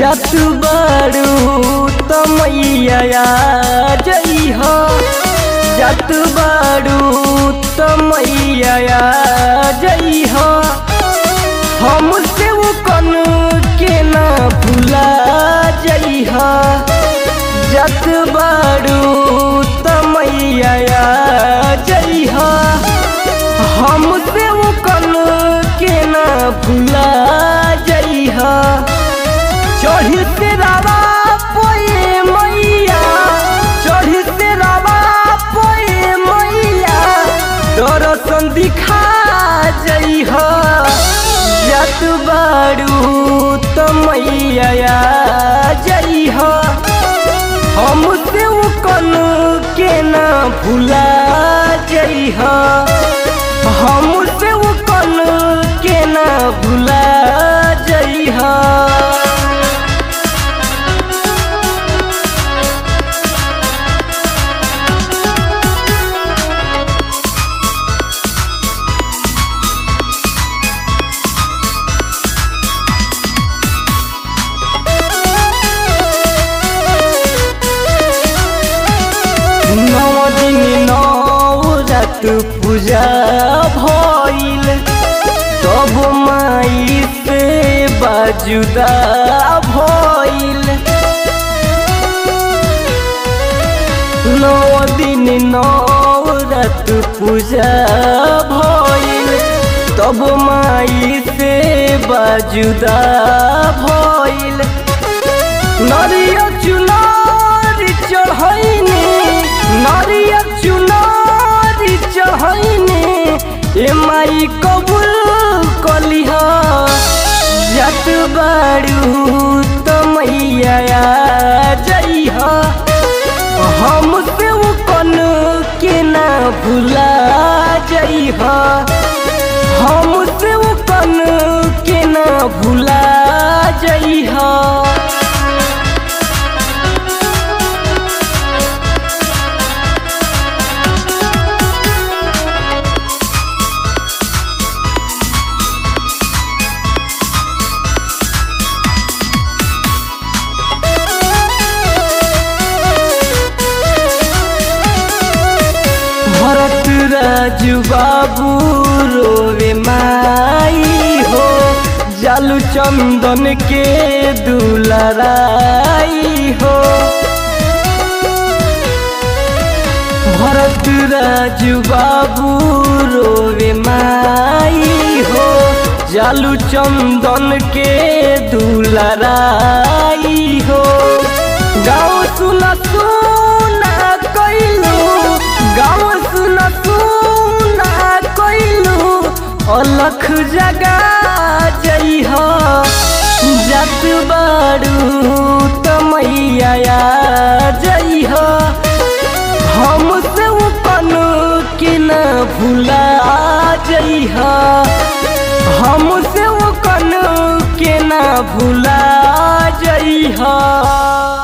जत बड़ू त मैया जइह जत बड़ू त मैया जइह हमसे वो कन के ना भुला जइह जत बड़ू त मैया जइह हमसे वो कन के ना भुला जइह चढ़ी से रावा पोए मैया चढ़ी से रावा पोए मैया दर्शन दिखा जइह जत बारू त मैया जइह हमसे वो कन के ना भुला जइह हमसे वो कन के ना भुला जइह नौ दिन नौ रात पूजा भइल तब माई से बाजुदा भइल नौ दिन नौ रात पूजा भइल तब माई से बाजुदा भइल नरिया चुनार चढ़ैने नरिया चुनार चढ़ैने ए माई कबूल कलिह जत बारू त मैया जइह हमसे वो कन के ना भुला जइह हमसे वो कन के ना भुला जइह भरत राजू बाबू रोवे माई हो जालू चंदन के दुलराई हो भरत राजू बाबू रोवे माई हो जालू चंदन के दुलराई हो गाँव सुना सुना कैलू गाँव सुना सुना कैलू अलख जगा जइह जत बारू त मैया जइह हमसे वो कन के न भुला जइह हमसे वो कन के न भुला जइह